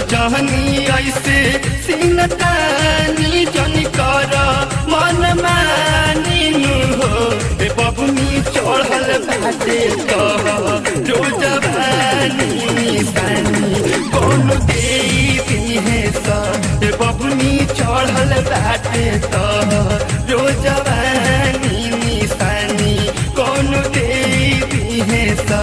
जहनी ऐसे सिनतानी जन कर मन मानिनु हो ए बबुनी चढ़ल बाटे तो जो जवानी सानी कौन देवी है सा ए बबुनी चढ़ल बाटे तो जो जवानी निशानी कौन देवी है सा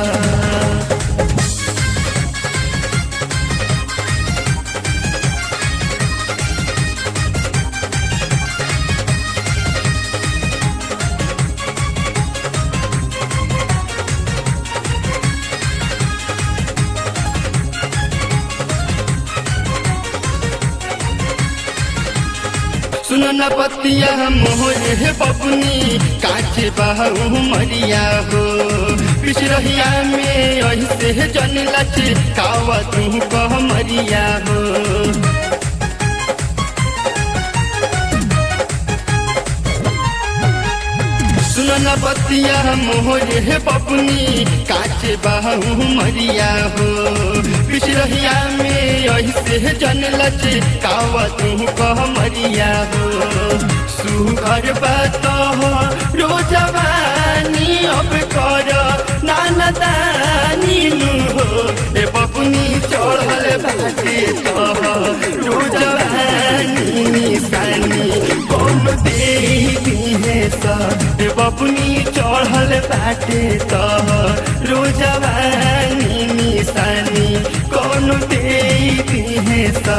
सुनो न पतिया मोहर हे बबुनी काचे बहू मरिया हो पिछरहिया में ऐसे जन लच कावा तू कह मरिया हो सुनो न पतिया मोहर हे बबुनी काचे बहू मरिया हो पिछरहिया में ऐसे जन लच कावा तू कह मरिया हो सुघर बात हो रोजवानी अब कर नाना दानी नु हो ए बबुनी चढ़ल बाटे तो रोजवानी निशानी कौन देवी है सा ए बबुनी चढ़ल बाटे तो रोजवानी निशानी कौन देवी है सा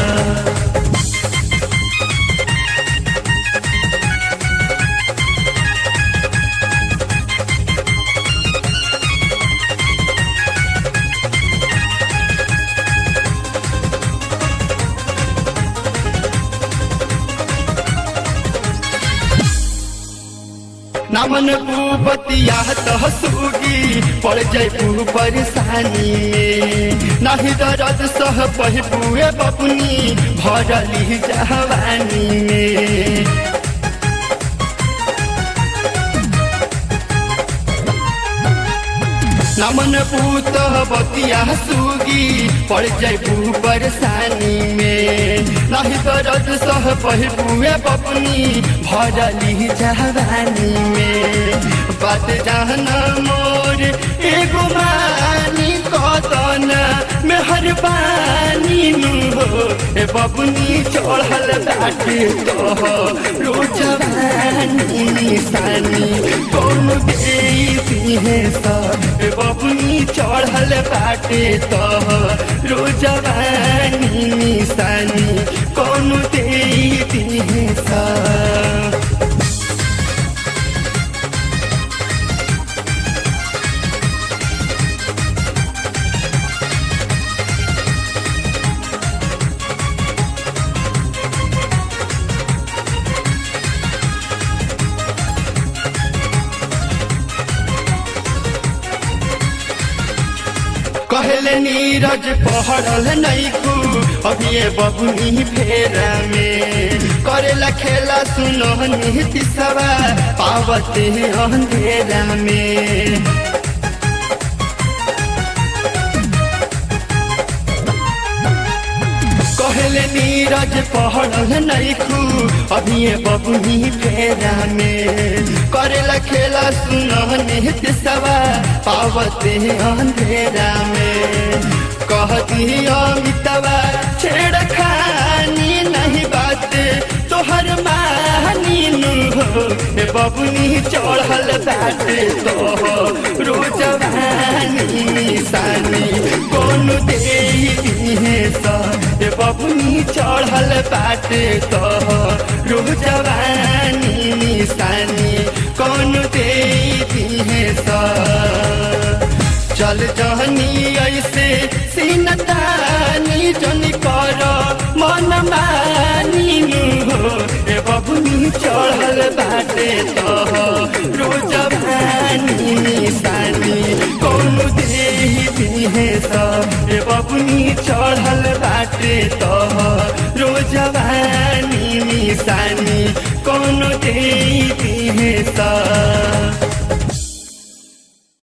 नमन पूपतिया तह सुगी पड़ जैबू परेशानी में नाही दर्द सह पहिबुए बबुनी भरली जवानी में नमन पूत बतिया सुगी पड़ जैबू परेशानी में नहीं दर्द सह पहिबुए बबुनी भरली जवानी में बात जाना मोर एगो मानी कदन मेहरबानी नु हो ए बबुनी चढ़ल बाटे तो रोजवानी निशानी कौन देवी है सा ए बबुनी चढ़ल बाटे तो रोजवानी निशानी कौन देवी है सा कहले नीरज पहड़ल नैकू अभी बबुनी फेरा में करेला खेला सुनो नीति सवा पावते अंधेरा में कहले नीरज पहड़ल नैकू अभी बबुनी फेरा में करेला खेला सुनो नित्य सवा पावते अंधेरा में कहती अमितवा छेड़ खानी नहीं बात तोहर मानी नु हो ए बबुनी चढ़ल बाटे तो रोजवानी निशानी कौन देवी है सा ए बबुनी चढ़ल बाटे तो रोजवानी निशानी कौन देवी है सा चल जहनी ऐसे सीनतानी जन कर मन मानी नु हो ए बबुनी चढ़ल बाटे तो रोजवानी निशानी कौन देवी है सा ए बबुनी चढ़ल बाटे तो रोजवानी निशानी कौन देवी है सा